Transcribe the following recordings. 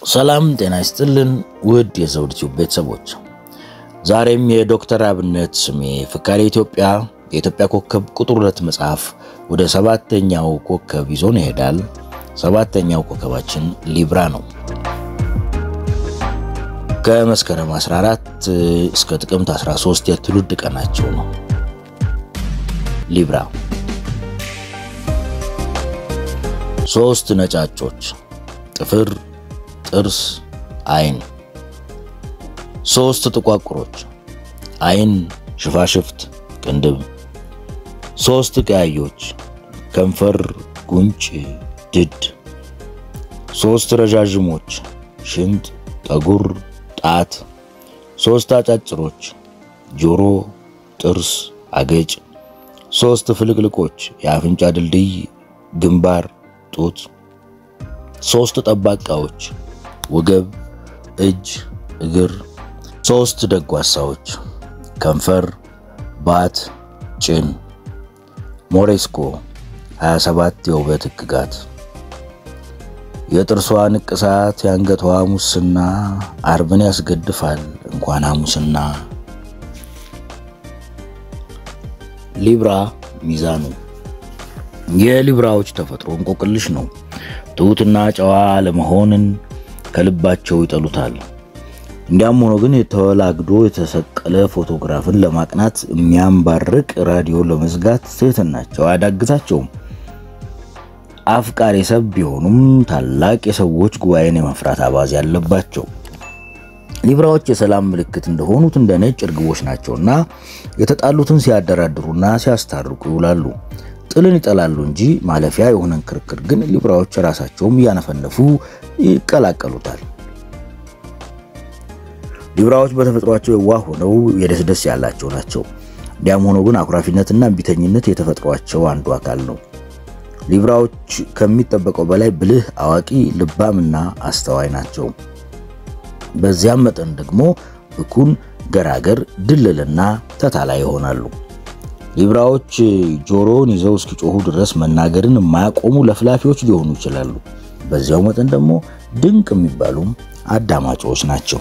ሰላም ጤና ይስጥልን ውድ የዘውድ ቲዩብ ቤተሰቦች፣ ዛሬም የዶክተር አብነት ስሜ ፍካሬ ኢትዮጵያ የኢትዮጵያ ኮከብ ቁጥር ሁለት መጽሐፍ ወደ ሰባተኛው ኮከብ ይዞን ይሄዳል። ሰባተኛው ኮከባችን ሊብራ ነው። ከመስከረም 14 እስከ ጥቅምት 13 የትውልድ ቀናቸው ነው። ሊብራ ሶስት ነጫጮች ጥፍር ጥርስ፣ አይን። ሶስት ጥቋቁሮች አይን፣ ሽፋሽፍት፣ ቅንድብ። ሶስት ቀያዮች ከንፈር፣ ጉንጭ፣ ድድ። ሶስት ረዣዥሞች ሽንጥ፣ ጠጉር፣ ጣት። ሶስት አጫጭሮች ጆሮ፣ ጥርስ፣ አገጭ። ሶስት ፍልቅልቆች የአፍንጫ ድልድይ፣ ግንባር፣ ጡት። ሶስት ጠባቃዎች ወገብ፣ እጅ፣ እግር። ሶስት ደጓሳዎች ከንፈር፣ ባት፣ ጭን። ሞሬስኮ 27 የውበት ሕግጋት የጥርሷ ንቅሳት የአንገቷ ሙስና አርብን ያስገድፋል እንኳን ሐሙስና። ሊብራ ሚዛኑ የሊብራዎች ተፈጥሮ እንቆቅልሽ ነው። ትሑትና ጨዋ ለመሆንን ከልባቸው ይጠሉታል። እንዲያም ሆኖ ግን የተወላግዶ የተሰቀለ ፎቶግራፍን ለማቅናት የሚያንባርቅ ራዲዮ ለመዝጋት ትህትናቸው አያዳግታቸውም። አፍቃሪ ሰብ ቢሆኑም ታላቅ የሰዎች ጉባኤን የመፍራት አባዝ ያለባቸው ሊብራዎች የሰላም ምልክት እንደሆኑት እንደ ነጭ እርግቦች ናቸውና የተጣሉትን ሲያደራድሩና ሲያስታርቁ ይውላሉ። ጥልን ይጠላሉ እንጂ ማለፊያ የሆነን ክርክር ግን ሊብራዎች ራሳቸውም እያነፈነፉ ይቀላቀሉታል። ሊብራዎች በተፈጥሯቸው የዋህ ሆነው የደስደስ ያላቸው ናቸው። እንዲያም ሆኖ ግን አኩራፊነትና እምቢተኝነት የተፈጥሯቸው አንዱ አካል ነው። ሊብራዎች ከሚጠበቀው በላይ ብልህ፣ አዋቂ፣ ልባምና አስተዋይ ናቸው። በዚያም መጠን ደግሞ ብኩን፣ ገራገር፣ ድልልና ተታላይ ይሆናሉ። ሊብራዎች ጆሮውን ይዘው እስኪጮሁ ድረስ መናገርን የማያቆሙ ለፍላፊዎች ሊሆኑ ይችላሉ። በዚያው መጠን ደግሞ ድንቅ የሚባሉም አዳማጮች ናቸው።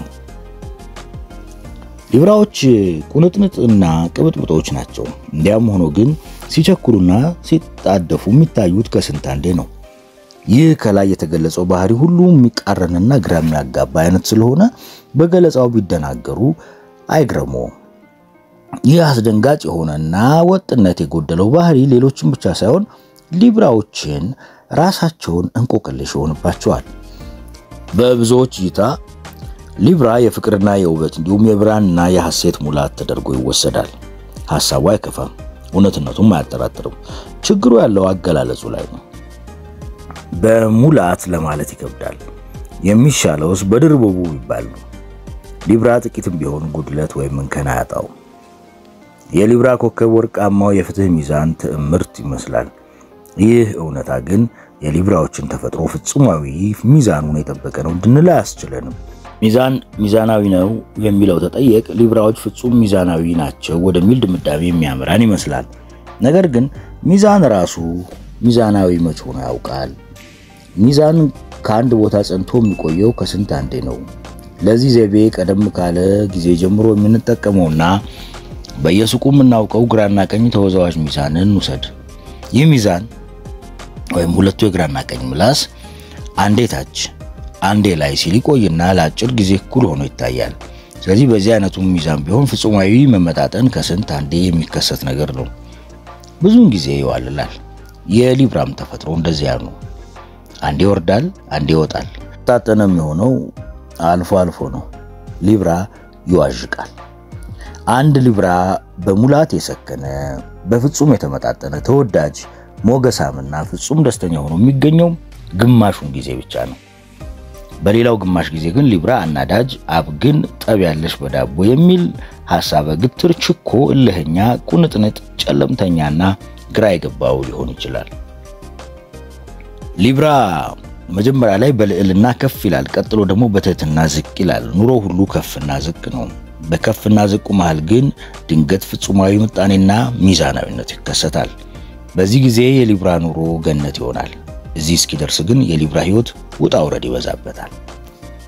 ሊብራዎች ቁንጥንጥና ቅብጥብጦች ናቸው። እንዲያም ሆኖ ግን ሲቸኩሉና ሲጣደፉ የሚታዩት ከስንት አንዴ ነው። ይህ ከላይ የተገለጸው ባህሪ ሁሉ የሚቃረንና ግራ የሚያጋባ አይነት ስለሆነ በገለጻው ቢደናገሩ አይግረሙ። ይህ አስደንጋጭ የሆነና ወጥነት የጎደለው ባህሪ ሌሎችን ብቻ ሳይሆን ሊብራዎችን ራሳቸውን እንቆቅልሽ ይሆንባቸዋል። በብዙዎች እይታ ሊብራ የፍቅርና የውበት እንዲሁም የብርሃንና የሐሴት ሙላት ተደርጎ ይወሰዳል። ሐሳቡ አይከፋም፣ እውነትነቱም አያጠራጥርም። ችግሩ ያለው አገላለጹ ላይ ነው። በሙላት ለማለት ይከብዳል። የሚሻለውስ በድርበቡ ይባል ነው። ሊብራ ጥቂትም ቢሆን ጉድለት ወይም እንከን አያጣው። የሊብራ ኮከብ ወርቃማው የፍትህ ሚዛን ትዕምርት ይመስላል። ይህ እውነታ ግን የሊብራዎችን ተፈጥሮ ፍጹማዊ ሚዛኑን የጠበቀ ነው እንድንል አያስችለንም። ሚዛን ሚዛናዊ ነው የሚለው ተጠየቅ ሊብራዎች ፍጹም ሚዛናዊ ናቸው ወደሚል ድምዳሜ የሚያምራን ይመስላል። ነገር ግን ሚዛን ራሱ ሚዛናዊ መች ሆኖ ያውቃል? ሚዛን ከአንድ ቦታ ጸንቶ የሚቆየው ከስንት አንዴ ነው። ለዚህ ዘይቤ ቀደም ካለ ጊዜ ጀምሮ የምንጠቀመውና በየሱቁ የምናውቀው ግራና ቀኝ ተወዛዋዥ ሚዛንን ውሰድ። ይህ ሚዛን ወይም ሁለቱ የግራና ቀኝ ምላስ አንዴ ታች አንዴ ላይ ሲል ይቆይና ለአጭር ጊዜ እኩል ሆኖ ይታያል። ስለዚህ በዚህ አይነቱ ሚዛን ቢሆን ፍጹማዊ መመጣጠን ከስንት አንዴ የሚከሰት ነገር ነው። ብዙውን ጊዜ ይዋልላል። የሊብራም ተፈጥሮ እንደዚያ ነው። አንዴ ይወርዳል፣ አንዴ ይወጣል። ታጠነ የሚሆነው አልፎ አልፎ ነው። ሊብራ ይዋዥቃል። አንድ ሊብራ በሙላት የሰከነ በፍጹም የተመጣጠነ ተወዳጅ ሞገሳምና ፍጹም ደስተኛ ሆኖ የሚገኘው ግማሹን ጊዜ ብቻ ነው። በሌላው ግማሽ ጊዜ ግን ሊብራ አናዳጅ፣ አብግን፣ ጠብ ያለሽ በዳቦ የሚል ሐሳበ ግትር፣ ችኮ፣ እልህኛ፣ ቁንጥንጥ፣ ጨለምተኛና ግራ የገባው ሊሆን ይችላል። ሊብራ መጀመሪያ ላይ በልዕልና ከፍ ይላል። ቀጥሎ ደግሞ በትህትና ዝቅ ይላል። ኑሮ ሁሉ ከፍና ዝቅ ነው። በከፍና ዝቁ መሃል ግን ድንገት ፍጹማዊ ምጣኔና ሚዛናዊነት ይከሰታል። በዚህ ጊዜ የሊብራ ኑሮ ገነት ይሆናል። እዚህ እስኪደርስ ግን የሊብራ ሕይወት ውጣ ውረድ ይበዛበታል።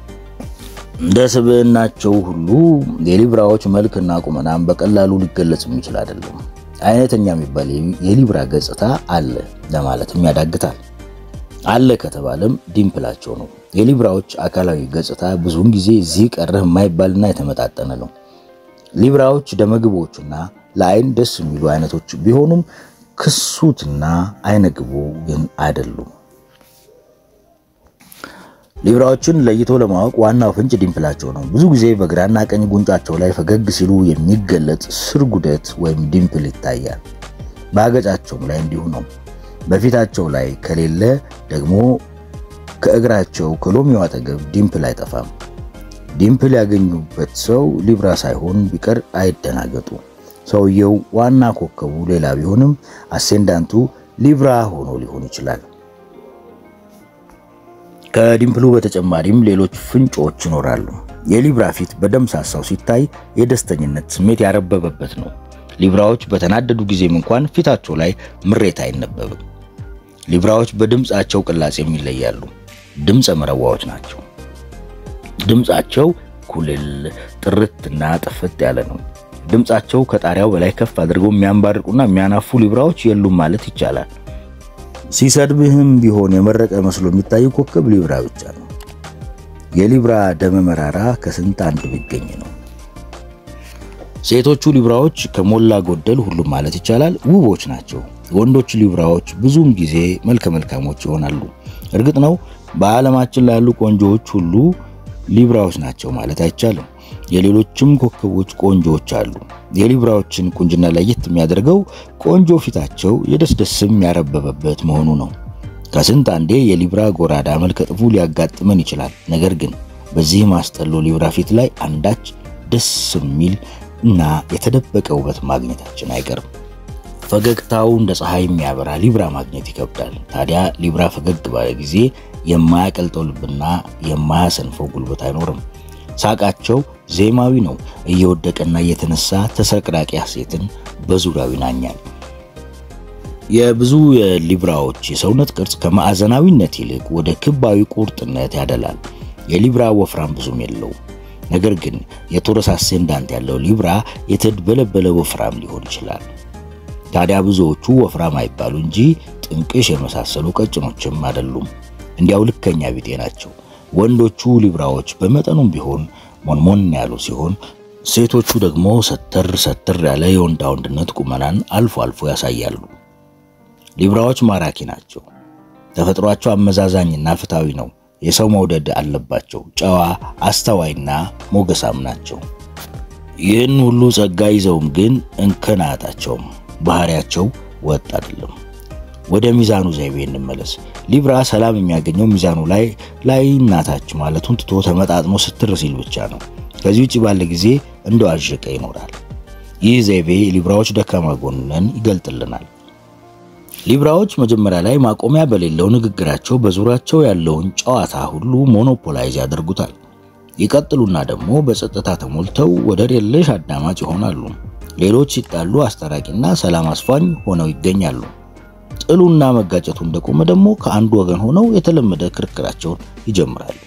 እንደ ስብዕናቸው ሁሉ የሊብራዎች መልክና ቁመናም በቀላሉ ሊገለጽ የሚችል አይደለም። አይነተኛ የሚባል የሊብራ ገጽታ አለ ለማለትም ያዳግታል። አለ ከተባለም ዲምፕላቸው ነው። የሊብራዎች አካላዊ ገጽታ ብዙውን ጊዜ እዚህ ቀረህ የማይባልና የተመጣጠነ ነው። ሊብራዎች ደመግቦችና ለአይን ደስ የሚሉ አይነቶች ቢሆኑም ክሱትና አይነግቦ ግን አይደሉም። ሊብራዎችን ለይቶ ለማወቅ ዋናው ፍንጭ ዲምፕላቸው ነው። ብዙ ጊዜ በግራና ቀኝ ጉንጫቸው ላይ ፈገግ ሲሉ የሚገለጽ ስርጉደት ወይም ዲምፕል ይታያል። በአገጫቸውም ላይ እንዲሁ ነው። በፊታቸው ላይ ከሌለ ደግሞ ከእግራቸው ከሎሚው አጠገብ ዲምፕል አይጠፋም። ዲምፕል ያገኙበት ሰው ሊብራ ሳይሆን ቢቀር አይደናገጡ። ሰውየው ዋና ኮከቡ ሌላ ቢሆንም አሴንዳንቱ ሊብራ ሆኖ ሊሆን ይችላል። ከዲምፕሉ በተጨማሪም ሌሎች ፍንጮች ይኖራሉ። የሊብራ ፊት በደምሳሳው ሲታይ የደስተኝነት ስሜት ያረበበበት ነው። ሊብራዎች በተናደዱ ጊዜም እንኳን ፊታቸው ላይ ምሬት አይነበብም። ሊብራዎች በድምፃቸው ቅላጼም ይለያሉ። ድምፀ መረዋዎች ናቸው። ድምፃቸው ኩልል ጥርትና ጥፍት ያለ ነው። ድምፃቸው ከጣሪያው በላይ ከፍ አድርገው የሚያንባርቁና የሚያናፉ ሊብራዎች የሉም ማለት ይቻላል። ሲሰድብህም ቢሆን የመረቀ መስሎ የሚታይ ኮከብ ሊብራ ብቻ ነው። የሊብራ ደመ መራራ ከስንት አንድ ቢገኝ ነው። ሴቶቹ ሊብራዎች ከሞላ ጎደል ሁሉም ማለት ይቻላል ውቦች ናቸው። ወንዶች ሊብራዎች ብዙውን ጊዜ መልከ መልካሞች ይሆናሉ። እርግጥ ነው በዓለማችን ላይ ያሉ ቆንጆዎች ሁሉ ሊብራዎች ናቸው ማለት አይቻልም። የሌሎችም ኮከቦች ቆንጆዎች አሉ። የሊብራዎችን ቁንጅና ለየት የሚያደርገው ቆንጆ ፊታቸው የደስደስም ያረበበበት መሆኑ ነው። ከስንት አንዴ የሊብራ ጎራዳ መልከ ጥፉ ሊያጋጥመን ይችላል። ነገር ግን በዚህ ማስጠሎ ሊብራ ፊት ላይ አንዳች ደስ የሚል እና የተደበቀ ውበት ማግኘታችን አይቀርም። ፈገግታው እንደ ፀሐይ የሚያበራ ሊብራ ማግኘት ይከብዳል። ታዲያ ሊብራ ፈገግ ባለ ጊዜ የማያቀልጠው ልብና የማያሰንፈው ጉልበት አይኖርም። ሳቃቸው ዜማዊ ነው። እየወደቀና እየተነሳ ተሰቅራቂ ሐሴትን በዙሪያው ይናኛል። የብዙ የሊብራዎች የሰውነት ቅርጽ ከማዕዘናዊነት ይልቅ ወደ ክባዊ ቁርጥነት ያደላል። የሊብራ ወፍራም ብዙም የለውም። ነገር ግን የቶረስ አሴንዳንት ያለው ሊብራ የተድበለበለ ወፍራም ሊሆን ይችላል። ታዲያ ብዙዎቹ ወፍራም አይባሉ እንጂ ጥንቅሽ የመሳሰሉ ቀጭኖችም አይደሉም። እንዲያው ልከኛ ቢጤ ናቸው። ወንዶቹ ሊብራዎች በመጠኑም ቢሆን ሞንሞን ያሉ ሲሆን ሴቶቹ ደግሞ ሰተር ሰተር ያለ የወንዳ ወንድነት ቁመናን አልፎ አልፎ ያሳያሉ። ሊብራዎች ማራኪ ናቸው። ተፈጥሯቸው አመዛዛኝና ፍትሃዊ ነው። የሰው መውደድ አለባቸው። ጨዋ፣ አስተዋይና ሞገሳም ናቸው። ይህን ሁሉ ጸጋ ይዘውም ግን እንከን አያጣቸውም። ባህሪያቸው ወጥ አይደለም። ወደ ሚዛኑ ዘይቤ እንመለስ። ሊብራ ሰላም የሚያገኘው ሚዛኑ ላይ ላይ እናታች ማለቱን ትቶ ተመጣጥኖ ስትር ሲል ብቻ ነው። ከዚህ ውጭ ባለ ጊዜ እንደዋዠቀ ይኖራል። ይህ ዘይቤ ሊብራዎች ደካማ ጎንን ይገልጥልናል። ሊብራዎች መጀመሪያ ላይ ማቆሚያ በሌለው ንግግራቸው በዙሪያቸው ያለውን ጨዋታ ሁሉ ሞኖፖላይዝ ያደርጉታል። ይቀጥሉና ደግሞ በጸጥታ ተሞልተው ወደር የለሽ አዳማጭ ይሆናሉ። ሌሎች ሲጣሉ አስታራቂና ሰላም አስፋኝ ሆነው ይገኛሉ። ጥሉና መጋጨቱ እንደቆመ ደግሞ ከአንዱ ወገን ሆነው የተለመደ ክርክራቸውን ይጀምራሉ።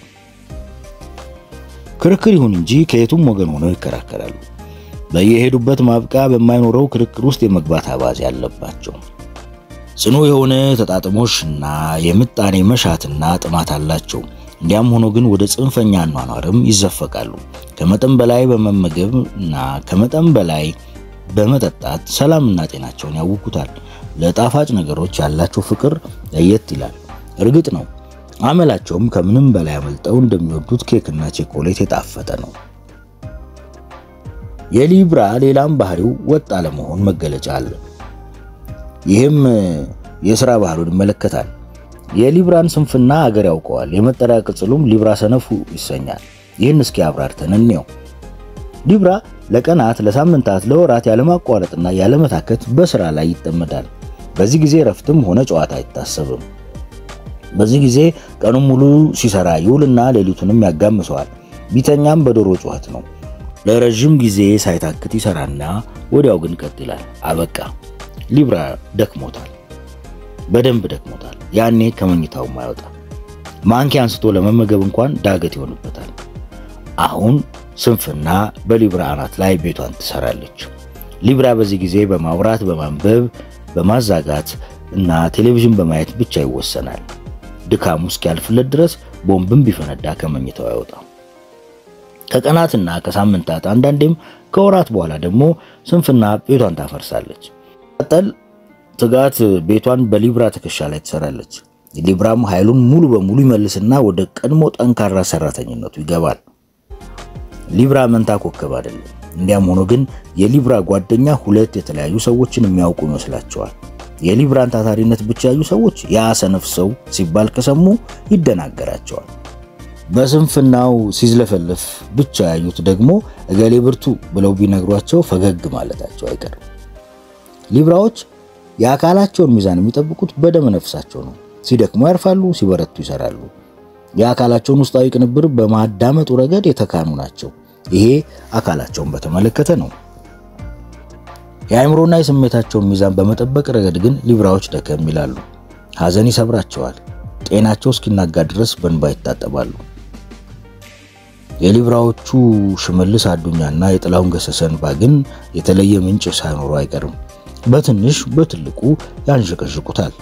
ክርክር ይሁን እንጂ ከየቱም ወገን ሆነው ይከራከራሉ። በየሄዱበት ማብቂያ በማይኖረው ክርክር ውስጥ የመግባት አባዜ ያለባቸው ጽኑ የሆነ ተጣጥሞሽና የምጣኔ መሻትና ጥማት አላቸው። እንዲያም ሆኖ ግን ወደ ጽንፈኛ አኗኗርም ይዘፈቃሉ። ከመጠን በላይ በመመገብ እና ከመጠን በላይ በመጠጣት ሰላምና ጤናቸውን ያውኩታል። ለጣፋጭ ነገሮች ያላቸው ፍቅር ለየት ይላል። እርግጥ ነው አመላቸውም ከምንም በላይ አመልጠው እንደሚወዱት ኬክና ቼኮሌት የጣፈጠ ነው። የሊብራ ሌላም ባህሪው ወጥ አለመሆን መገለጫ አለ። ይህም የሥራ ባህሉን ይመለከታል። የሊብራን ስንፍና አገር ያውቀዋል። የመጠሪያ ቅጽሉም ሊብራ ሰነፉ ይሰኛል። ይህን እስኪ አብራርተን እንየው። ሊብራ ለቀናት፣ ለሳምንታት፣ ለወራት ያለማቋረጥና ያለመታከት በሥራ ላይ ይጠመዳል። በዚህ ጊዜ ረፍትም ሆነ ጨዋታ አይታሰብም። በዚህ ጊዜ ቀኑን ሙሉ ሲሰራ ይውልና ሌሊቱንም ያጋምሰዋል። ቢተኛም በዶሮ ጩኸት ነው። ለረዥም ጊዜ ሳይታክት ይሰራና ወዲያው ግን ቀጥ ይላል። አበቃ። ሊብራ ደክሞታል፣ በደንብ ደክሞታል። ያኔ ከመኝታውም አይወጣም። ማንኪያ አንስቶ ለመመገብ እንኳን ዳገት ይሆንበታል። አሁን ስንፍና በሊብራ አናት ላይ ቤቷን ትሰራለች። ሊብራ በዚህ ጊዜ በማውራት በማንበብ በማዛጋት እና ቴሌቪዥን በማየት ብቻ ይወሰናል። ድካሙ እስኪያልፍለት ድረስ ቦምብም ቢፈነዳ ከመኝታው አይወጣም። ከቀናትና ከሳምንታት አንዳንዴም ከወራት በኋላ ደግሞ ስንፍና ቤቷን ታፈርሳለች። ቀጠል ትጋት ቤቷን በሊብራ ትከሻ ላይ ትሰራለች። ሊብራም ኃይሉን ሙሉ በሙሉ ይመልስና ወደ ቀድሞ ጠንካራ ሰራተኝነቱ ይገባል። ሊብራ መንታ ኮከብ አይደለም። እንዲያም ሆኖ ግን የሊብራ ጓደኛ ሁለት የተለያዩ ሰዎችን የሚያውቁ ይመስላቸዋል። የሊብራን ታታሪነት ብቻ ያዩ ሰዎች ያ ሰነፍ ሰው ሲባል ከሰሙ ይደናገራቸዋል። በስንፍናው ሲዝለፈለፍ ብቻ ያዩት ደግሞ እገሌ ብርቱ ብለው ቢነግሯቸው ፈገግ ማለታቸው አይቀርም። ሊብራዎች የአካላቸውን ሚዛን የሚጠብቁት በደመ ነፍሳቸው ነው። ሲደክሙ ያርፋሉ፣ ሲበረቱ ይሰራሉ። የአካላቸውን ውስጣዊ ቅንብር በማዳመጡ ረገድ የተካኑ ናቸው። ይሄ አካላቸውን በተመለከተ ነው። የአእምሮና የስሜታቸውን ሚዛን በመጠበቅ ረገድ ግን ሊብራዎች ደከም ይላሉ። ሐዘን ይሰብራቸዋል። ጤናቸው እስኪናጋ ድረስ በእንባ ይታጠባሉ። የሊብራዎቹ ሽመልስ አዱኛና የጥላሁን ገሰሰ እንባ ግን የተለየ ምንጭ ሳይኖሩ አይቀርም። በትንሽ በትልቁ ያንሸቀሽቁታል።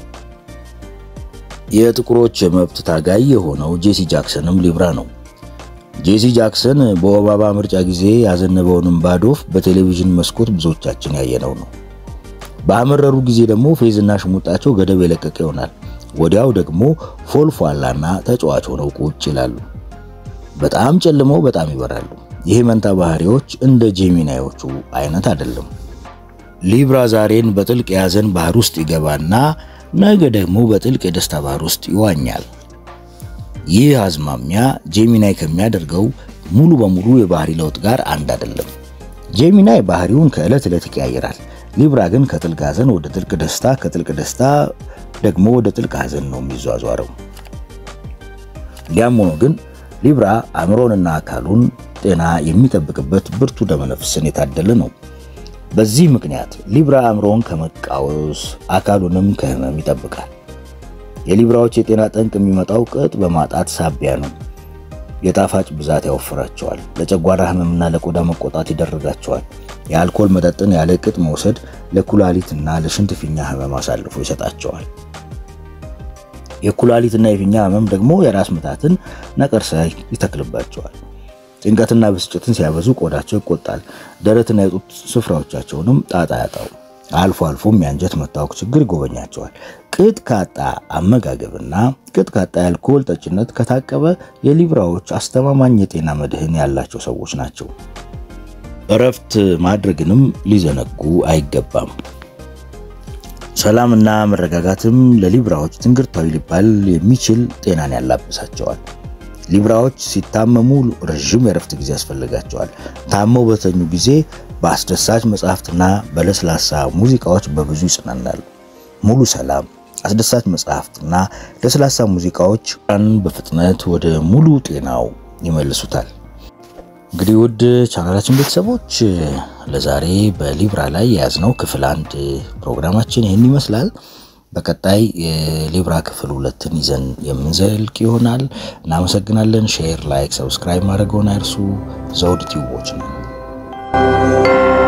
የጥቁሮች የመብት ታጋይ የሆነው ጄሲ ጃክሰንም ሊብራ ነው። ጄሲ ጃክሰን በኦባማ ምርጫ ጊዜ ያዘነበውን እንባ ዶፍ በቴሌቪዥን መስኮት ብዙዎቻችን ያየነው ነው። በአመረሩ ጊዜ ደግሞ ፌዝና ሽሙጣቸው ገደብ የለቀቀ ይሆናል። ወዲያው ደግሞ ፎልፏላና ተጫዋች ሆነው ቁጭ ይላሉ። በጣም ጨልመው በጣም ይበራሉ። ይሄ መንታ ባህሪዎች እንደ ጄሚናዮቹ አይነት አይደለም። ሊብራ ዛሬን በጥልቅ የያዘን ባህር ውስጥ ይገባና ነገ ደግሞ በጥልቅ የደስታ ባህር ውስጥ ይዋኛል። ይህ አዝማሚያ ጄሚናይ ከሚያደርገው ሙሉ በሙሉ የባህሪ ለውጥ ጋር አንድ አይደለም። ጄሚናይ ባህሪውን ከዕለት ዕለት ይቀያየራል። ሊብራ ግን ከጥልቅ ሐዘን ወደ ጥልቅ ደስታ፣ ከጥልቅ ደስታ ደግሞ ወደ ጥልቅ ሐዘን ነው የሚዟዟረው። እንዲያም ሆኖ ግን ሊብራ አእምሮንና አካሉን ጤና የሚጠብቅበት ብርቱ ደመነፍስን የታደለ ነው። በዚህ ምክንያት ሊብራ አእምሮውን ከመቃወስ አካሉንም ከህመም ይጠብቃል። የሊብራዎች የጤና ጠንቅ የሚመጣው ቅጥ በማጣት ሳቢያ ነው። የጣፋጭ ብዛት ያወፍራቸዋል። ለጨጓራ ህመምና ለቆዳ መቆጣት ይደረጋቸዋል። የአልኮል መጠጥን ያለ ቅጥ መውሰድ ለኩላሊትና ለሽንት ፊኛ ህመም አሳልፎ ይሰጣቸዋል። የኩላሊትና የፊኛ ህመም ደግሞ የራስ ምታትን ነቀርሳ ይተክልባቸዋል። ጭንቀትና ብስጭትን ሲያበዙ ቆዳቸው ይቆጣል። ደረትና የጡት ስፍራዎቻቸውንም ጣጣ ያጣው። አልፎ አልፎም የአንጀት መታወክ ችግር ይጎበኛቸዋል። ቅጥ ካጣ አመጋገብና ቅጥ ካጣ የአልኮል ጠጭነት ከታቀበ የሊብራዎች አስተማማኝ የጤና መድህን ያላቸው ሰዎች ናቸው። እረፍት ማድረግንም ሊዘነጉ አይገባም። ሰላምና መረጋጋትም ለሊብራዎች ትንግርታዊ ሊባል የሚችል ጤናን ያላብሳቸዋል። ሊብራዎች ሲታመሙ ረዥም የእረፍት ጊዜ ያስፈልጋቸዋል። ታመው በተኙ ጊዜ በአስደሳች መጽሐፍትና በለስላሳ ሙዚቃዎች በብዙ ይጽናናሉ። ሙሉ ሰላም፣ አስደሳች መጽሐፍትና ለስላሳ ሙዚቃዎች በፍጥነት ወደ ሙሉ ጤናው ይመልሱታል። እንግዲህ ውድ ቻናላችን ቤተሰቦች ለዛሬ በሊብራ ላይ የያዝነው ክፍል አንድ ፕሮግራማችን ይህን ይመስላል። በቀጣይ የሊብራ ክፍል ሁለትን ይዘን የምንዘልቅ ይሆናል። እናመሰግናለን። ሼር፣ ላይክ፣ ሰብስክራይብ ማድረገውን አይርሱ። ዘውድ ቲዩቦች ነው።